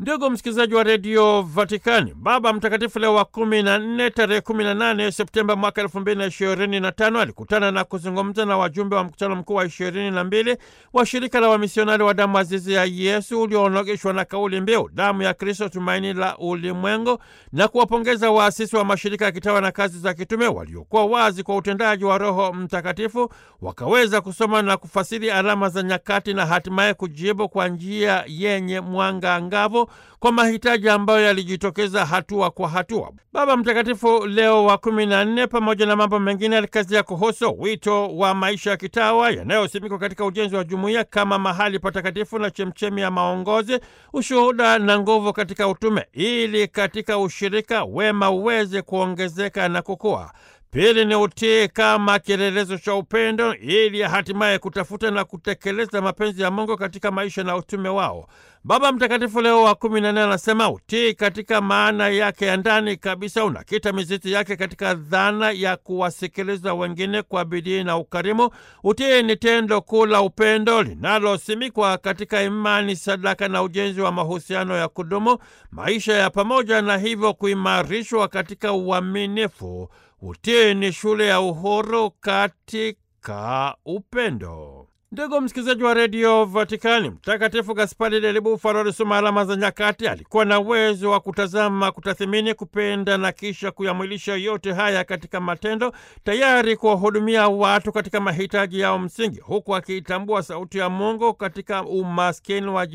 Ndugu msikilizaji wa redio Vatikani, Baba Mtakatifu Leo wa kumi na nne tarehe kumi na nane Septemba mwaka elfu mbili na ishirini na tano alikutana na kuzungumza na wajumbe wa mkutano mkuu wa ishirini na mbili wa shirika la wamisionari wa damu azizi ya Yesu ulioonogeshwa na kauli mbiu damu ya Kristo, tumaini la ulimwengu, na kuwapongeza waasisi wa mashirika ya kitawa na kazi za kitume waliokuwa wazi kwa utendaji wa Roho Mtakatifu, wakaweza kusoma na kufasiri alama za nyakati na hatimaye kujibu kwa njia yenye mwanga angavu kwa mahitaji ambayo yalijitokeza hatua kwa hatua. Baba Mtakatifu Leo wa kumi na nne, pamoja na mambo mengine, alikazia kuhusu wito wa maisha ya kitawa yanayosimikwa katika ujenzi wa jumuiya kama mahali patakatifu na chemchemi ya maongozi, ushuhuda na nguvu katika utume, ili katika ushirika wema uweze kuongezeka na kukua. Pili ni utii kama kielelezo cha upendo ili hatimaye kutafuta na kutekeleza mapenzi ya Mungu katika maisha na utume wao. Baba Mtakatifu Leo wa kumi na nne anasema utii katika maana yake ya ndani kabisa unakita mizizi yake katika dhana ya kuwasikiliza wengine kwa bidii na ukarimu. Utii ni tendo kuu la upendo linalosimikwa katika imani, sadaka na ujenzi wa mahusiano ya kudumu, maisha ya pamoja, na hivyo kuimarishwa katika uaminifu. Utii ni shule ya uhuru katika upendo. Ndugu msikilizaji wa redio Vatikani, Mtakatifu Gaspari del Bufalo alisoma alama za nyakati. Alikuwa na uwezo wa kutazama, kutathimini, kupenda na kisha kuyamwilisha yote haya katika matendo, tayari kuwahudumia watu katika mahitaji yao msingi, huku akiitambua sauti ya Mungu katika umaskini wa